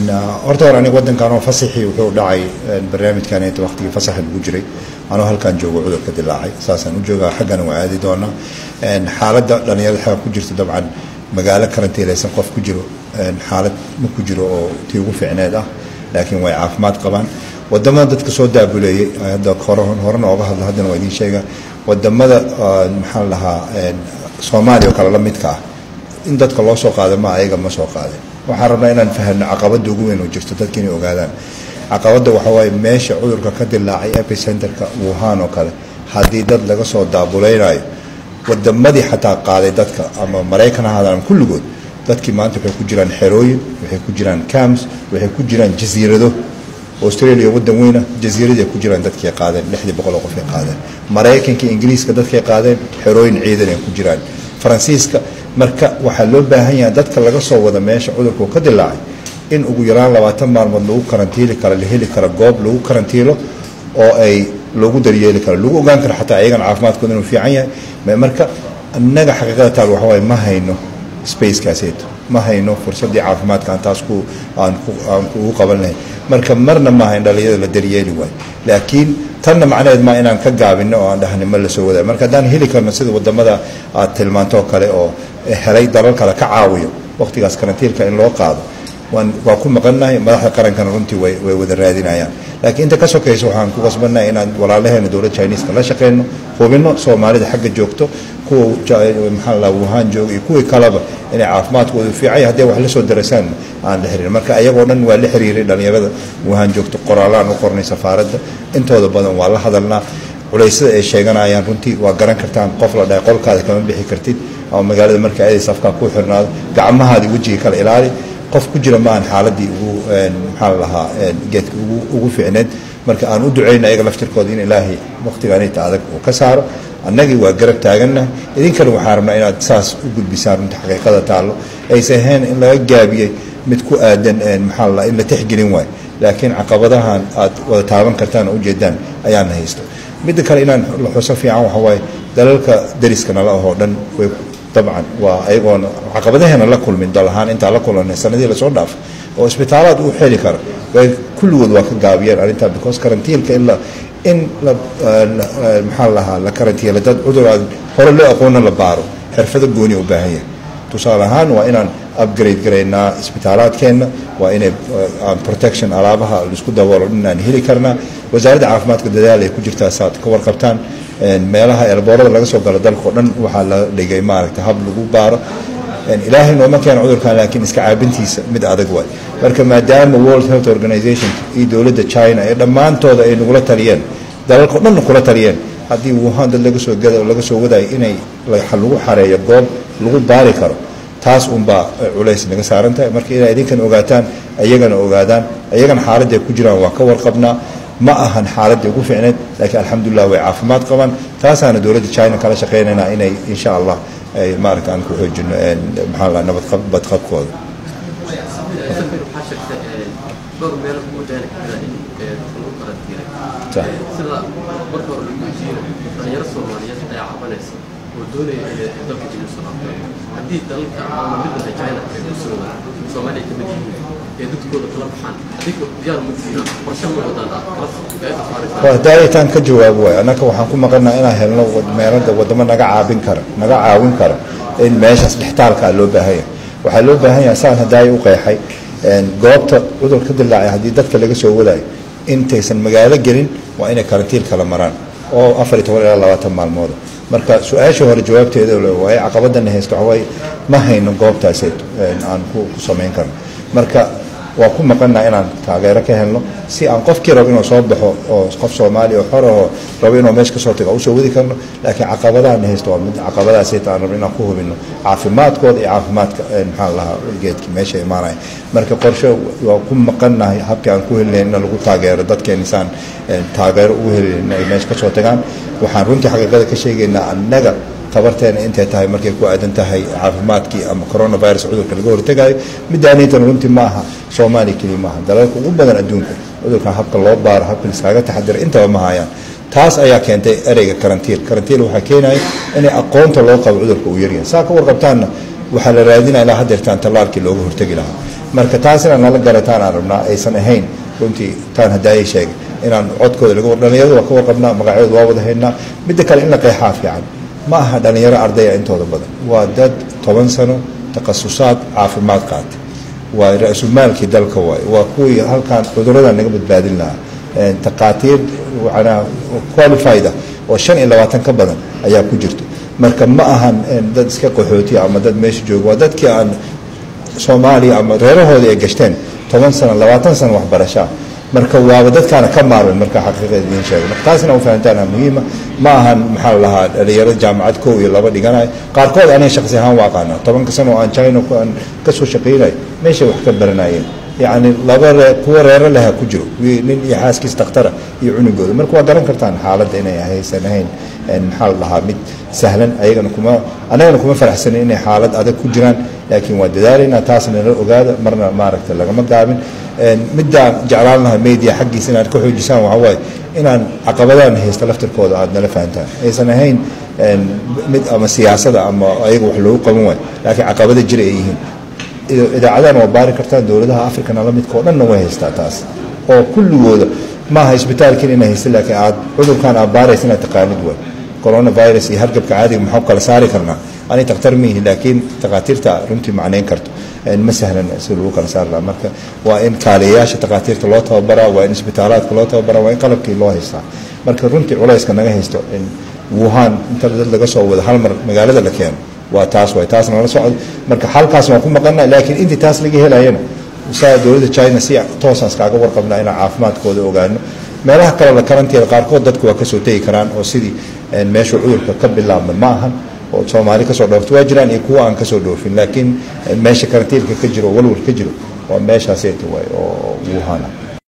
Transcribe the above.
horta hore aniga waddankan oo fasaxii wuxuu dhacay barnaamijkan inta waqtigii fasaxa lagu jiray anoo halkan joogo cudurka dilaacay saasaan u joogaa xaggana waa aadi doonaa xaaladda dhalinyarada xagga ku jirta dabcan magaalo karantiilaysan qof ku jiro xaalad ma ku jiro oo tii ugu fiicneed ah laakiin way caafimaad qabaan wadamada dadka soo daabuleeyey hadda hore horena ooga hadla haddana waa idiin sheega wadamada maxaa la dhahaa soomaaliya oo kale la midka ah in dadka loo soo qaada ma ayaga ma soo qaadin waxaan rabnaa inaan fahno caqabada ugu weyn oo jirto dadka inay ogaadaan caqabada waxaa waaye meesha cudurka ka dilaacay epicenterka wuhan oo kale haddii dad laga soo daabuleynayo wadamadii xataa qaaday dadka ama maraykan ha ahaadaan kulligood dadkii maanta waxay ku jiraan xerooyin waxay ku jiraan cams waxay ku jiraan jasiirado australia wadan weyna jasiiradii ay ku jiraan dadkay qaadeen lixdii boqol oo qof ay qaadeen maraykanka ingiriiska dadkay qaadeen xerooyin ciidan ay ku jiraan faransiiska marka waxaa loo baahan yahay dadka laga soo wada meesha cudurku ka dilaacay in ugu yaraan labaatan maalmood lagu karantiili karo la heli karo goob lagu karantiilo oo ay lagu daryeeli karo lagu ogaan karo xataa ayagan caafimaadkooda inuu fiican yahay marka innaga xaqiiqada taal waxa waaye ma hayno spacekaaseeto ma hayno fursaddii caafimaadka aan taas ku aan aan ugu qaban lahayn marka marna maaha in dhalinyarada la daryeeli waayo laakiin tanna macnaheed maa inaan ka gaabino oo aan dhahni ma la soo wadaa marka haddaan heli karno sida wadamada aad tilmaanto oo kale oo helay dalal kale ka caawiyo waqtigaas karantiilka in loo qaado waan waa ku maqannahay madaxda qarankana runtii way way wada raadinayaan laakiin inta ka sokaysa waxaan ku qasbannahay inaan walaalaheena dowladda chineeska la shaqeyno hubino soomaalida xagga joogto kuwa maxaa la wuhan jooga iyo kuwii kaleba inay caafimaadkoodu fiican yahay hadday wax la soo darasaan aan la xiriirin marka ayagoo dhan waa la xiriiray dhalinyarada wuhan joogto qoraalaan u qornay safaaradda intooda badan waa la hadalnaa culeysyada ay sheeganayaan runtii waa garan kartaan qof la dhahay qolkaada kama bixi kartid ama magaalada marka aadays afkaa ku xirnaado gacmahaadii wejiga kala ilaali qof ku jira maahan xaaladii ugu maxaa la lahaa geedka ugu ugu fiicneed marka aan u duceyna ayaga laftirkooda in ilaahay waqtigaanita adag uu ka saaro annagii waa garab taagannahay idinkana waxaa rabnaa inaad saas u gudbisaan runta xaqiiqada taallo aysa ahayn in laga gaabiyey mid ku aadan maxaa la in la tixgelin waayo laakiin caqabadahan aad wada taaban kartaan oo ujeedaan ayaana haysto midda kale inaan la xuso fiican waxa waaye dalalka dariska nala ahoo dhan way dabcan waa ayagoona caqabadaheena la kulmin dal ahaan intaa la kulanay sanadihii lasoo dhaafay oo isbitaalaad u xeli kara way kulligood waa ka gaabiyeen arrintaa because karantiilka in la in la maxaa lahaa la karantiila dad cudur aad hore loo aqoona la baaro xirfado gooni u baahan yahay tusaale ahaan waa inaan upgrade garaynaa isbitaalaadkeenna waa inay aan protection alaabaha laisku daboolo inaan heli karnaa wasaaradda caafimaadka dadaal ay ku jirtaa saad ka warqabtaan meelaha elboorada laga soo galo dalka o dhan waxaa la dhigay maaragta hab lagu baaro ilaahay nooma keena cudurkan laakiin iska caabintiisa mid adag waay marka maadaama world health organization iyo dowladda china ee dhammaantooda ay nagula taliyeen dalalka o dhanna kula taliyeen haddii wuhan dad laga soo gada laga soo wadayo inay lagu xareeyo goob lagu baari karo taas unbaa culays naga saaran tahay marka inay idinkan ogaataan ayagana ogaadaan ayagana xaaladday ku jiraan waa ka warqabnaa ma ahan xaaladii ugu fiicneed laakiin alxamdulilah way caafimaad qabaan taasaana dowladda china kala shaqeynaynaa inay insha allah ay maaragta aan ku xoojino maxaa la nabad badqabkooda dhowr meel ugu dheeri kara in lagu karantiilay sida marka hore lagu jiiro dhalinyaro soomaaliyeed ayaa cabanaysa oo doonaya inay dalka dib u soo laabtaan haddii dalalka ama midda china ay ku socdaan soomaaliya ka mid yihiin ee dadkooda kala baxaan adinka diyaar ma tihiin qorshe ma wadaan daaitaan ka jawaabo waay annaka waxaan ku maqanaa inaan helno meelada wadamo naga caabin kara naga caawin kara in meeshaas dhextaalkaa loo baahan yahay waxaa loo baahan yahay saan hadaaya u qeexay goobta cudur ka dilaacay haddii dadka laga soo wadayo intaysan magaalo gelin waa inay karantiin kala maraan oo afar iyo toban ilaa labaatan maalmooda marka su-aashii hore jawaabteeda waaye caqabadana haysto waxawaaye ma hayno goobtaaseed aan ku samayn karno marka waa ku maqannaa inaan taageero ka helno si aan qofkii rabo inuu soo baxo oo qof soomaaliya oo xorahoo rabo inuu meesha kasoo tago usoo wadi karno laakiin caqabadahana haysto waa mid caqabadaasayta aan rabno inaan ku hubino caafimaadkooda iyo caafimaadka maxaa lahaa geedkii meesha imaanaya marka qorshe waa ku maqannahay habkii aan ku helilayn in lagu taageero dadkeena isaan taageero ugu helilayn in ay meesha kasoo tagaan waxaan runtii xaqiiqada ka sheegaynaa annaga tabarteena intay tahay markay ku aadan tahay caafimaadkii ama coronavirus cudurka laga hortagayo midaanaytan runtii ma aha soomaaliya keliya maaha dalalka ugu badan adduunka cudurkan habka loo baaro habka liskaaga taxadira intaba ma hayaan taas ayaa keentay ereyga karantiil karantiil waxaa keenaya inay aqoonta loo qabo cudurka uu yaryahay saa ka warqabtaanna waxaa la raadinaya ilaa hadeertaan tallaalkii looga hortegi lahaa marka taas inaan nala garataan aan rabnaa aysan ahayn runtii taan haddaayay sheegay inaan codkooda laga war dhalinyarada waa ka warqabnaa magacyadooda waa wada haynaa midda kale in la qeexaa fiican ma aha dhalinyaro ardaya intooda badan waa dad toban sano takhasusaad caafimaad qaatay waa ra-sulmaalkii dalka waay waa kuwii halkaan cudurada naga badbaadin lahaa taqaatiir manaa qualified ah oo shan iyo labaatan ka badan ayaa ku jirto marka ma ahan dad iska qaxootiya ama dad meesha jooga waa dadkii aan soomaaliya ama reerahoodii ay gashteen toban sano labaatan sano waxbarashaa marka waaba dadkaana ka maarmay marka xaqiiqada idiin sheegay marka taasina u fahantaan muhiima ma ahan maxaa la lahaa dhalinyaro jaamacad kow iyo laba dhiganayo qaarkood aniga shaqsi ahaan waa aqaana tobanka sano oo aan china aan kasoo shaqaynayo meeshay wax ka baranayeen yacni laba ree kuwa reero leha ku jiro nin iyo xaaskiis dakhtara iyo cunugooda marka waa garan kartaan xaaladda inay haysan ahayn maxaa la lahaa mid sahlan ayagana kuma annagana kuma faraxsanin inay xaalad adag ku jiraan laakiin waa dadaalaynaa taasna nala ogaada marna maaragta lagama gaabin middaan jeclaan lahaa media xaggiisa inaad ka xoojisaan waxaa waaye inaan caqabadaan haysta laftirkooda aad nala fahantaan aysan ahayn mid ama siyaasada ama ayaga wax loogu qaban waayo laakiin caqabada jira ay yihiin idaacadana waa baari kartaan dowladaha africana la midka oo dhanna way haystaa taas oo kulligooda maaha isbitaalkiin inay haysta laakiin aad cudurkan aad baaraysa inaad taqaanid waay coronavirus iyo hargabka caadiga maxaa kala saari karnaa ani takhtar miihi laakiin takhaatiirta runtii macnayn karto ma sahlan si lagu kala saari lahaa marka waa in kaaliyayaasha takhaatiirta loo tababaraa waa in isbitaalaadka loo tababaraa waa in qalabkii loo haystaa marka runtii culayska naga haysto in wuhan inta dad laga soo wado hal mar magaalada la keeno waa taas waay taasna nala socdo marka halkaas waan ku maqana laakiin intii taas laga helayana saa dowladda china si toosaas kaaga warqabnaa inaan caafimaadkooda ogaano meelaha kale la karantiina qaarkood dadku waa kasoo tegi karaan oo sidii meesha cudurka ka bilaabma ma ahan oo soomaali kasoo dhoofto waa jiraan iyo kuwa aan kasoo dhoofin laakiin meesha karantiilka ka jiro walwal ka jiro waa meeshaaseta waay oo wuhana